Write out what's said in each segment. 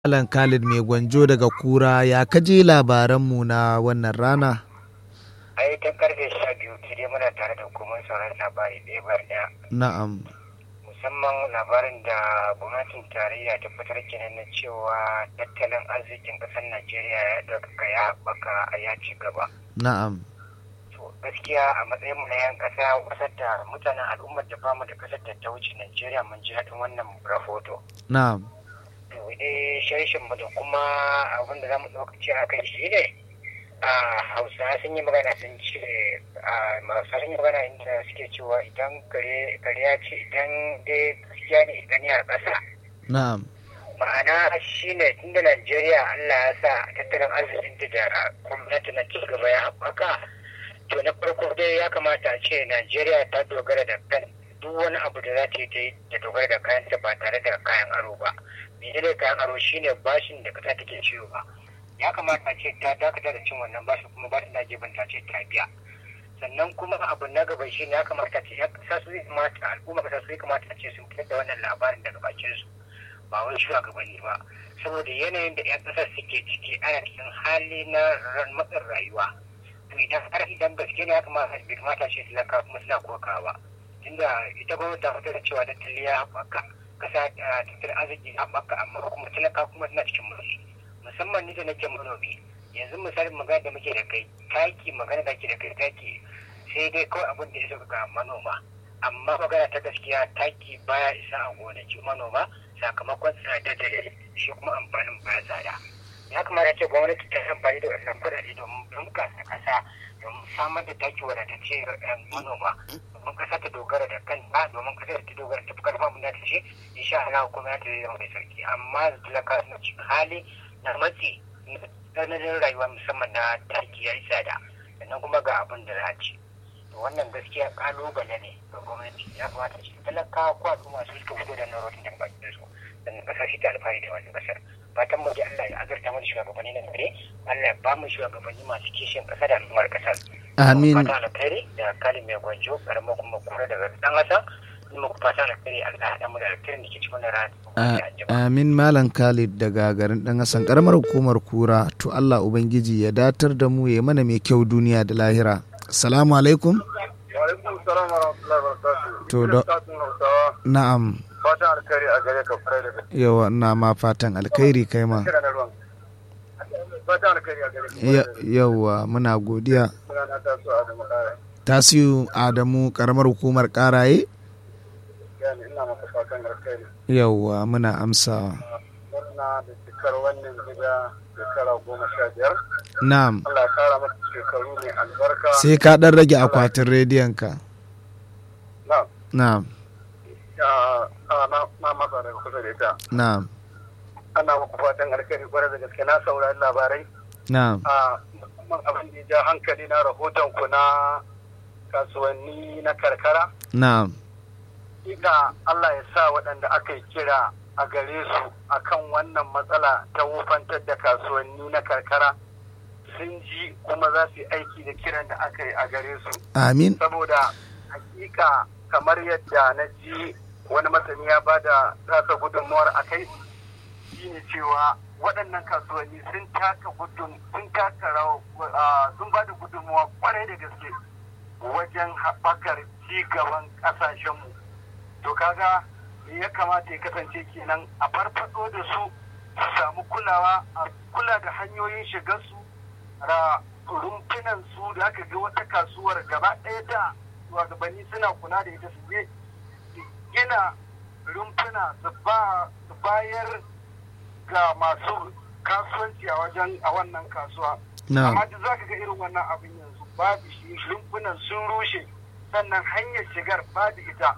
Malam Khalid mai gwanjo daga kura ya kaje labaranmu na wannan rana? ai ta karfe sha biyu dai muna tare da hukumar sauran labari ɗaya bar ɗaya Na'am. musamman labarin da gwamnatin tarayya ta fitar kenan na cewa tattalin arzikin ƙasar najeriya ya ɗaukaka ya haɓaka a ya ci gaba Na'am. to gaskiya a matsayin mu na yan ƙasa ƙasar da mutanen al'ummar da bamu da ƙasar da ta wuce najeriya mun ji daɗin wannan rahoto Na'am. to dai sharshin mu da kuma abin da za mu ɗaukaci a kai shi ne a hausa sun yi magana sun ce a hausa sun yi magana inda suke cewa idan kare ya ce idan dai gaskiya ne idan ya ƙasa Na'am. ma'ana shi ne tunda najeriya allah ya sa tattalin arzikin da gwamnati na cigaba ya haɓaka to na farko dai ya kamata a ce najeriya ta dogara da kan duk wani abu da za ta yi ta yi ta dogara da kayanta ba tare da kayan aro ba menene kayan aro shine bashin da kasa take ciwo ba ya kamata a ce ta dakata da cin wannan bashin kuma ba ta gefen ta ce ta biya sannan kuma abu na gaba shi ne ya kamata ce ya kasa su zai kamata al'umma kasa su zai kamata ce sun fitar da wannan labarin daga bakin su ba wani shugabanni ba saboda yanayin da 'yan ƙasar suke ciki ana cikin hali na matsin rayuwa to idan har idan gaske ne ya kamata bai kamata ce talaka kuma suna kokawa tunda ita gwamnati ta fitar da cewa tattali ya haɓaka kasa tattalin arziki ya haɓaka amma kuma talaka kuma suna cikin mulki musamman ni da nake manomi yanzu misalin magana da muke da kai taki magana da ke da kai taki sai dai kawai abin da ya ga manoma amma magana ta gaskiya taki baya isa a gonaki manoma sakamakon tsada da shi kuma amfanin baya tsada ya kamata ce gwamnati ta amfani da wasan kuɗaɗe domin bunkasa ƙasa domin samar da taki wadatacce ga manoma domin ƙasa ta dogara da kanta domin ƙasa ta dogara ta fi karfin abin da ta ce insha Allah kuma ta zama mai sauki amma talaka suna cikin hali na matsi tsananin rayuwa musamman na taki ya yi tsada sannan kuma ga abin da za a ci wannan gaskiya kalubale ne ga gwamnati ya kamata ce talaka ko al'umma su suka fito da narotin da baki su sannan kasar shi ta alfahari da wannan kasar fatan mu ji Allah ya azurta mana shugabanni na gare Allah ya ba mu shugabanni masu kishin kasa da al'ummar kasar Amin. fata alkhairi da kalin mai gwanjo karamar kuma kura daga dan kasa kuma ku fata alkhairi Allah ya haɗa mu da alkhairin da ke cikin rana Amin Malam Khalid daga garin ɗan Hassan ƙaramar hukumar kura to Allah Ubangiji ya datar da mu ya mana mai kyau duniya da lahira. Salamu alaikum. Wa'alaikun salam wa rahmatullahi wa barakatuhu. To da na'am. Fatan alkhairi a gare ka kwarai da gaske. Yawa ina ma fatan alkhairi kai ma. Kira na ruwan. Fatan alkhairi a gare ka. Yawa muna godiya. Muna na taso Adamu Kare. Tasiu Adamu ƙaramar hukumar ƙaraye. Yani ina maka fatan alkhairi. Yawa muna amsawa. Murna da cikar wannan gida shekara goma sha biyar. Na'am. Allah ya kara masa shekaru mai albarka. Sai ka ɗan rage akwatin rediyon ka. Na'am. Na'am. Ya, a, na na masa daga kusa da ita. Na'am. Ana muku fatan alkhairi kwarai da gaske na saurari labarai. Na'am. a musamman abin da ya ja hankali na rahoton ku na kasuwanni na karkara Na'am. ina Allah ya sa waɗanda aka yi kira a gare su akan wannan matsala ta wufantar da kasuwanni na karkara sun ji kuma za su yi aiki da kiran da aka yi a gare su Amin. saboda hakika kamar yadda na ji wani masani ya ba da tasa gudunmuwar a kai shine cewa waɗannan kasuwanni sun taka gudun sun taka rawa sun ba da gudunmuwa kwarai da gaske wajen haɓakar ci gaban ƙasashenmu to kaga ya kamata ya kasance kenan a farfado da su su samu kulawa a kula da hanyoyin shigarsu da rumfunan su da aka ga wata kasuwar gaba ɗaya da shugabanni suna kula da ita su je gina rumfuna su bayar ga masu kasuwanci a wajen a wannan kasuwa amma duk za ka ga irin wannan abin yanzu babu shi rumfunan sun rushe sannan hanyar shigar babu ita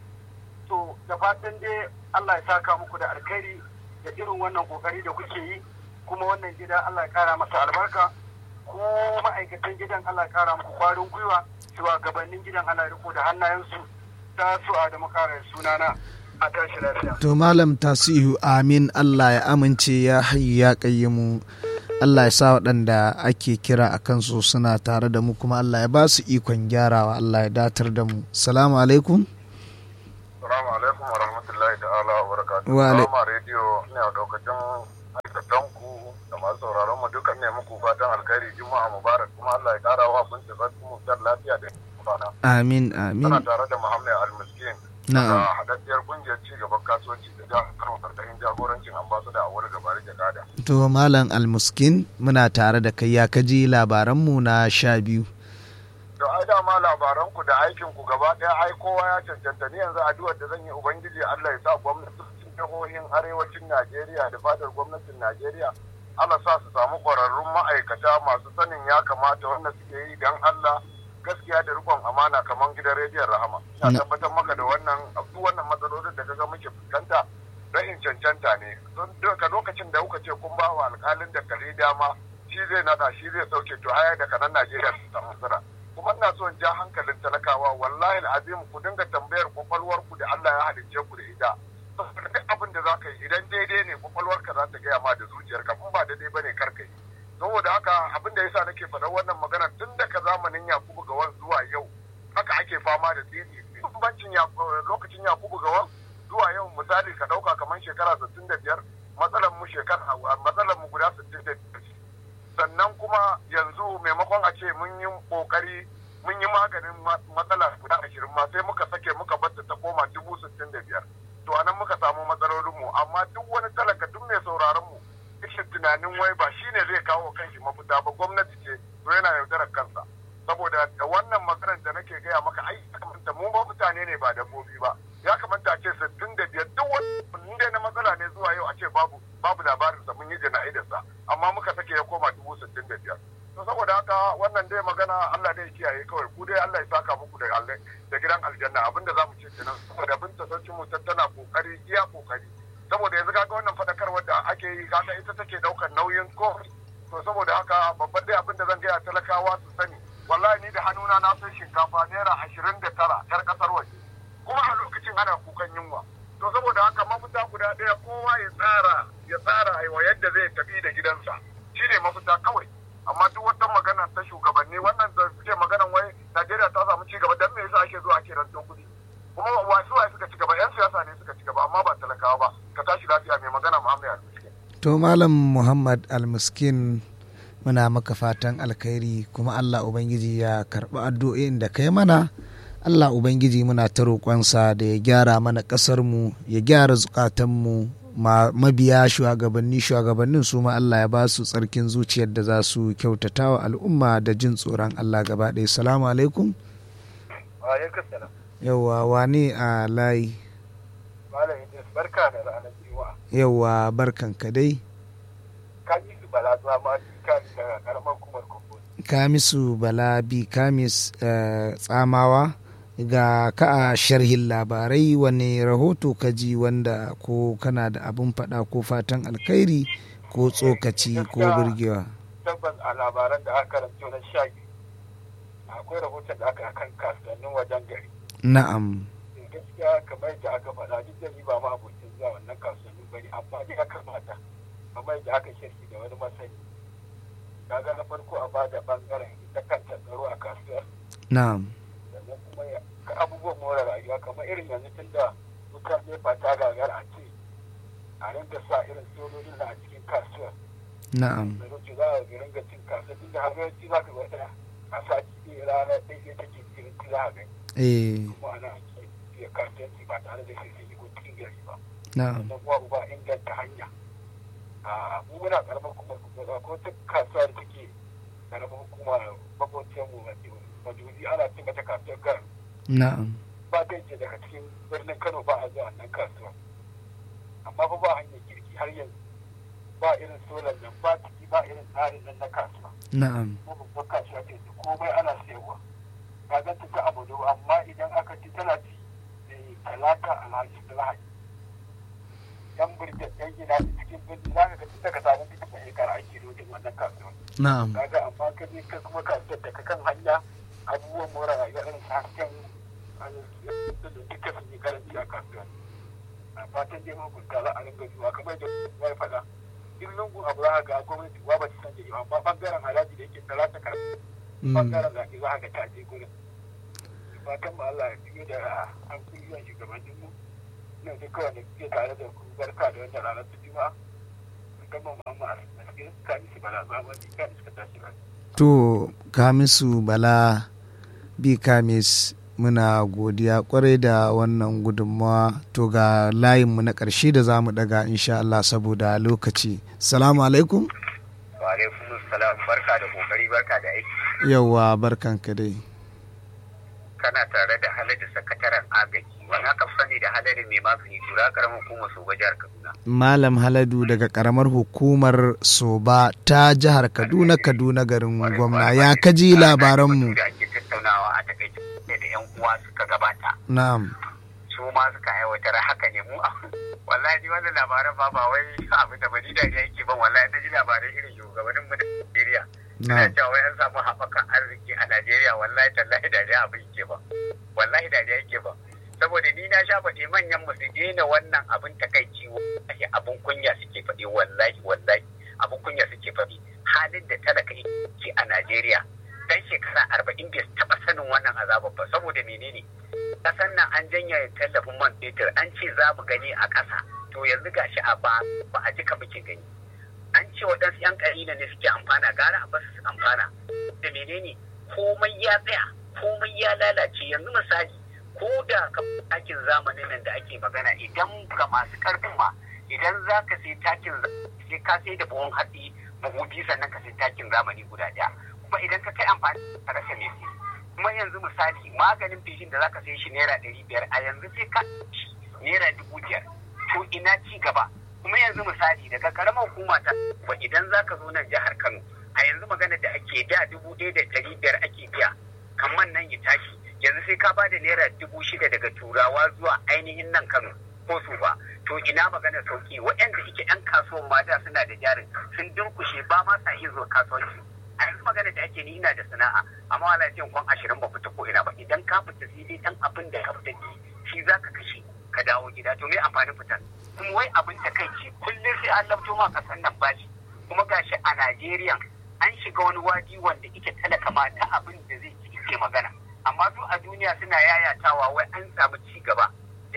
to da fatan dai Allah ya saka muku da alkhairi da irin wannan kokari da kuke yi kuma wannan gida Allah ya kara masa albarka ko ma'aikatan gidan Allah ya kara muku kwarin gwiwa gabanin gidan Allah ya riko da hannayensu ta su a da makarar sunana a tashi lafiya. To Malam Tasihu amin Allah ya amince ya hayyu ya kayyamu Allah ya sa waɗanda ake kira a kansu suna tare da mu kuma Allah ya ba su ikon gyarawa Allah ya datar da mu. Salamu alaikum. Salamu alaikum wa rahmatullahi ta'ala wa barakatuhu. Wa alai- Rama rediyo ne a daukacin da masu sauraron mu dukan ne muku fatan alkhairi juma'a mubarak kuma Allah ya kara wa kun da zan mu dar lafiya da kwana. amin Ana amin tare da Muhammad Al-Miskin. na'am Da hadaddiyar kungiyar ci gaban kasuwanci da jihar Kano karkashin jagorancin ambasada a wurin gabari da gada. to malam almuskin muna tare da kai ya kaji labaranmu na sha biyu To ai dama labaran ku da aikin ku gaba ɗaya ai kowa ya cancanta ni yanzu addu'ar da zan yi ubangiji Allah ya sa gwamnatocin jihohin arewacin Najeriya da fadar gwamnatin Najeriya Allah sa su samu ƙwararrun ma'aikata masu sanin ya kamata wanda suke yi don Allah gaskiya da rikon amana kamar gidan rediyon Rahama. Na- Ina tabbatar maka da wannan duk wannan matsalolin da kaga muke fuskanta rashin cancanta ne. Don daga lokacin da kuka ce kun ba wa alƙalin da kare dama shi zai nada shi zai sauke to haya da kanan Najeriya su samu sira. kuma ina so in ja hankalin talakawa wallahi azim ku dinga tambayar kwakwalwar ku da Allah ya halicce ku da ita saboda duk abin da za ka yi idan daidai ne kwakwalwarka za ta gaya ma da zuciyarka in ba daidai bane kar ka yi saboda haka abin da yasa nake faɗar wannan magana tun daga zamanin Yakubu Gawan zuwa yau haka ake fama da tsiri bambancin lokacin Yakubu Gawan zuwa yau misali ka ɗauka kamar shekara 65 matsalar mu shekara matsalar mu guda 65 sannan kuma yanzu maimakon a ce mun yi kokari mun yi maganin matsala guda ashirin ma sai muka sake muka batta ta koma dubu sittin da biyar to anan muka samu matsalolin mu amma duk wani talaka duk mai sauraron mu yake tunanin wai ba shine zai kawo kanshi mafita ba gwamnati ce to yana yaudarar kansa saboda da wannan maganar da nake gaya maka ai ya kamata mu ba mutane ne ba dabbobi ba ya kamata a ce sittin da biyar duk wani inda na matsala ne zuwa yau a ce babu babu labarinsa mun yi jana'idarsa amma muka sake ya koma dubu sittin da biyar to saboda haka wannan dai magana Allah dai kiyaye kawai ku dai Allah ya saka muku da da gidan aljanna abinda zamu ce kenan saboda binta sarkin mu tana kokari iya kokari saboda yanzu kaga wannan fadakarwar da ake yi kaga ita take daukar nauyin komai to saboda haka babban dai abinda zan gaya talakawa su sani wallahi ni da hannuna na sai shinkafa naira ashirin da tara yar kasar waje kuma a lokacin ana kukan yunwa to saboda haka mafita guda ɗaya kowa ya tsara ya tsara wa yadda zai tafi da gidansa shine mafita kawai amma duk wata magana ta shugabanni wannan da suke maganan wai Najeriya ta samu ci gaba dan me yasa ake zuwa ake rantsar kuɗi kuma wasu waye suka ci gaba yan siyasa ne suka ci gaba amma ba talakawa ba ka tashi lafiya mai magana Muhammad Al-Miskin to malam Muhammad Al-Miskin muna maka fatan alkhairi kuma Allah ubangiji ya karɓi addu'o'in da kai mana Allah Ubangiji muna ta roƙonsa da ya gyara mana ƙasarmu ya gyara zukatanmu mabiya shugabanni shugabannin su ma Allah ya ba su tsarkin zuciyar da za su kyautata wa al'umma da jin tsoron Allah gaba ɗaya salamu alaikum yauwa wane a layi barka da ranar juma'a yauwa barkan ka dai kamisu bala zuwa ma daga karamar kumar kumbo kamisu bala bi kamis tsamawa ga ka a sharhin labarai wani rahoto ka ji wanda ko kana da abin faɗa ko fatan alkhairi ko tsokaci ko burgewa tabbas a labaran da aka karanto na sha akwai rahoton da aka kan kasuwannin wajen gari na'am gaskiya kamar yadda aka faɗa duk da ni ba ma abokin zuwa wannan kasuwannin bane amma dai ya kamata kamar yadda aka shirki da wani masani kaga na farko a bada bangaren ita kanta tsaro a kasuwar na'am sannan kuma ka abubuwan more rayuwa kamar irin yanzu tun da wutar nefa ta gagara a ce a rinka sa irin sojojin a cikin kasuwar na'am da rufe za a ringa cin kasuwa tun da har yawanci za ka wata a sati ɗaya rana ɗaya take cikin za a gani eh kuma ana iya kasuwanci ba tare da sai sun yi cikin gari ba na'am sannan kuma uba inganta hanya a mu muna karamar hukumar kuma ko ta kasuwa da take karamar hukuma makwacin mu majuzi ana cin mata kasuwar garin na'am ba zai je daga cikin birnin kano ba a zuwa nan kasuwa amma fa ba hanyar kirki har yanzu ba irin solar nan ba ciki ba irin tsarin nan na kasuwa na'am ko babbar kasuwa ce komai ana sayarwa ka ganta ta abu da amma idan aka ci tana ci talata alhaji da lahadi yan birnin yan gina cikin birni za ka ga tun daga samun fitin da shekara ake lodin wannan kasuwa na'am kaga amma ka je ka kuma kasuwar da ka kan hanya abubuwan more rayuwa irin su hasken da duka sun yi karanci a kasuwa a fatan dai mahukunta za a ringa zuwa kamar da kuma ya faɗa duk lungun abu za ga gwamnati ba ba ta san da amma bangaren haraji da yake talata karatu bangaren zaɓe za ga ta je gurin fatan mu Allah ya fiye da an kuliyar shugabannin mu nan duk kawai da kuke tare da ku barka da wannan ranar ta juma'a gama mamu a cikin kamisi bala ba wani kamisi ka tashi ba to kamisu bala bi kamis muna godiya kwarai da wannan gudunmawa to ga layinmu na ƙarshe da za mu daga insha Allah saboda lokaci salamu alaikum wa alaikum salam barka da kokari barka da aiki yauwa barkanka dai kana tare da halada sakataren agaji wani aka sani da halada mai magani tura karamar hukumar soba jihar kaduna malam haladu daga karamar hukumar soba ta jihar kaduna kaduna garin gwamna ya kaji labaranmu da ake tattaunawa a takaice da yan uwa suka gabata na'am su ma suka aiwatar haka ne mu wallahi ni wannan labaran ba ba wai abin da bani da yake ban wallahi na ji labaran irin shugabannin mu da Najeriya Ina na'am cewa wai an samu haɓakan arziki a Najeriya wallahi tallahi dariya abin yake ba wallahi dariya yake ba saboda ni na sha faɗi manyan mu su daina wannan abin takaici wallahi abin kunya suke faɗi wallahi wallahi abin kunya suke faɗi halin da talaka yake a Najeriya dan shekara arba'in bai taɓa sanin wannan azabar ba saboda menene kasan nan an janya tallafin man fetur an ce za mu gani a ƙasa to yanzu gashi a ba ba a jika muke gani an ce waɗansu 'yan ƙalila ne suke amfana gara a basu su amfana da menene komai ya tsaya komai ya lalace yanzu misali ko da ka takin zamanin nan da ake magana idan ga masu ƙarfin ma idan za ka sai takin zamani sai ka sai da buhun hatsi buhu biyu sannan ka sai takin zamani guda ɗaya kuma idan ka kai amfani ka rasa mai sai kuma yanzu misali maganin feshin da za ka sai shi naira ɗari biyar a yanzu sai ka shi naira dubu biyar to ina ci gaba kuma yanzu misali daga karamar hukuma ta ba idan za ka zo nan jihar Kano a yanzu magana da ake da dubu ɗaya da ɗari biyar ake biya kamar nan ya tashi yanzu sai ka ba da naira dubu shida daga turawa zuwa ainihin nan Kano ko su ba to ina magana sauki waɗanda ike yan kasuwan ma da suna da jarin sun durkushe ba ma sa iya zuwa kasuwanci a yanzu magana da ake ni ina da sana'a amma wala ce kwan ashirin ba fita ko ina ba idan ka fita sai dai dan abin da ka fita ji shi za ka kashe ka dawo gida to me amfanin fitar kuma wai abin ta kai ce kullum sai an labto ma kasan nan bashi kuma gashi a Najeriya an shiga wani wadi wanda ike talaka ma ta abin da zai ci ke magana amma su a duniya suna yayatawa wai an samu ci gaba da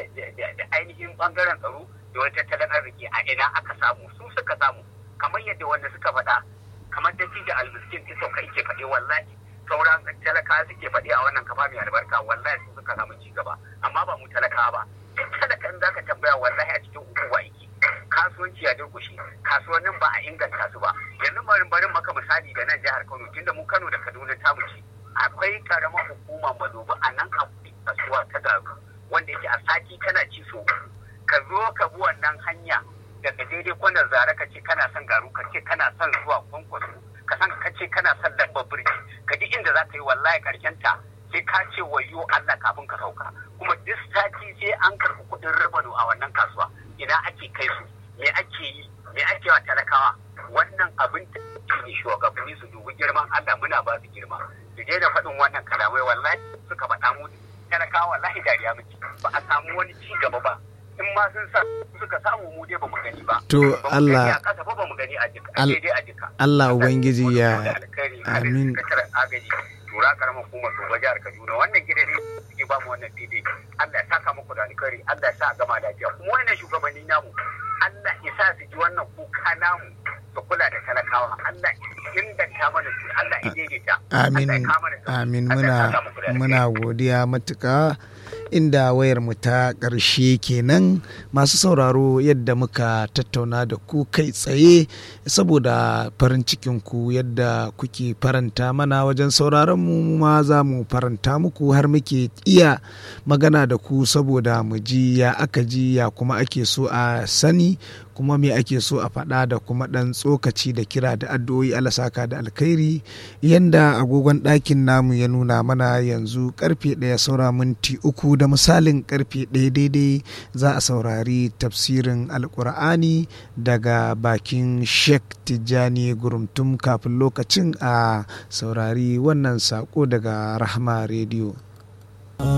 ainihin bangaren tsaro da wani tattalin arziki a ina aka samu su suka samu kamar yadda wanda suka faɗa kamar da da almiskin ta sauka yake faɗi wallahi sauran talaka suke faɗi a wannan kafa mai albarka wallahi su suka samu ci gaba amma ba mu talaka ba duk talaka in zaka tambaya wallahi a cikin ukuwa yake kasuwanci ya durkushe kasuwannin ba a inganta su ba yanzu barin barin maka misali da nan jihar Kano tunda mu Kano da Kaduna ta ce akwai karamar hukuma madobi a nan akwai kasuwa ta garu wanda yake a sati kana ci so ka zo ka bi wannan hanya daga daidai kwanan zare ka ce kana son garu ka ce kana son zuwa kwankwaso ka san ka ce kana son lambar birki ka ji inda za ka yi wallahi karshen ta sai ka ce wayo Allah kafin ka sauka kuma duk sati sai an karɓi kuɗin rabano a wannan kasuwa ina ake kai su me ake yi me ake wa talakawa wannan abin da ne shugabanni su dubi girman Allah muna ba su girma su daina faɗin wannan kalamai wallahi suka faɗa mu talakawa wallahi dariya muke ba a samu wani ci gaba ba in ma sun sa suka samu mu dai ba mu gani ba To, Ba mu gani Allah- a ƙasa ba ba mu gani a jika a Al- daidai a jika Allah Ubangiji ya amin amin agaji tura karamar hukumar Soba jihar Kaduna wannan gidan ne suke ba mu wannan fili Allah ya saka muku da alkhairi Allah ya sa a gama lafiya kuma wannan shugabanni namu Allah ya sa su ji wannan kuka namu su kula da talakawa Allah ya inganta mana su Allah ya daidaita amin Allah ya kama da su. amin Allah ya muna saka muku da alkhairi. muna godiya matuƙa inda wayar mu ta ƙarshe kenan masu sauraro yadda muka tattauna da ku kai tsaye saboda farin cikin ku yadda kuke faranta mana wajen sauraron mu mu ma za mu faranta muku har muke iya magana da ku saboda mu ji ya aka ji ya kuma ake so a sani kuma me ake so a faɗa da kuma ɗan tsokaci da kira da addu'o'i alasaka da alkhairi yanda agogon ɗakin namu ya nuna mana yanzu karfe ɗaya saura minti uku da misalin karfe ɗaya daidai za a saurari tafsirin alkur'ani daga bakin sheikh tijjani gurumtum kafin lokacin a saurari wannan sako daga rahma rediyo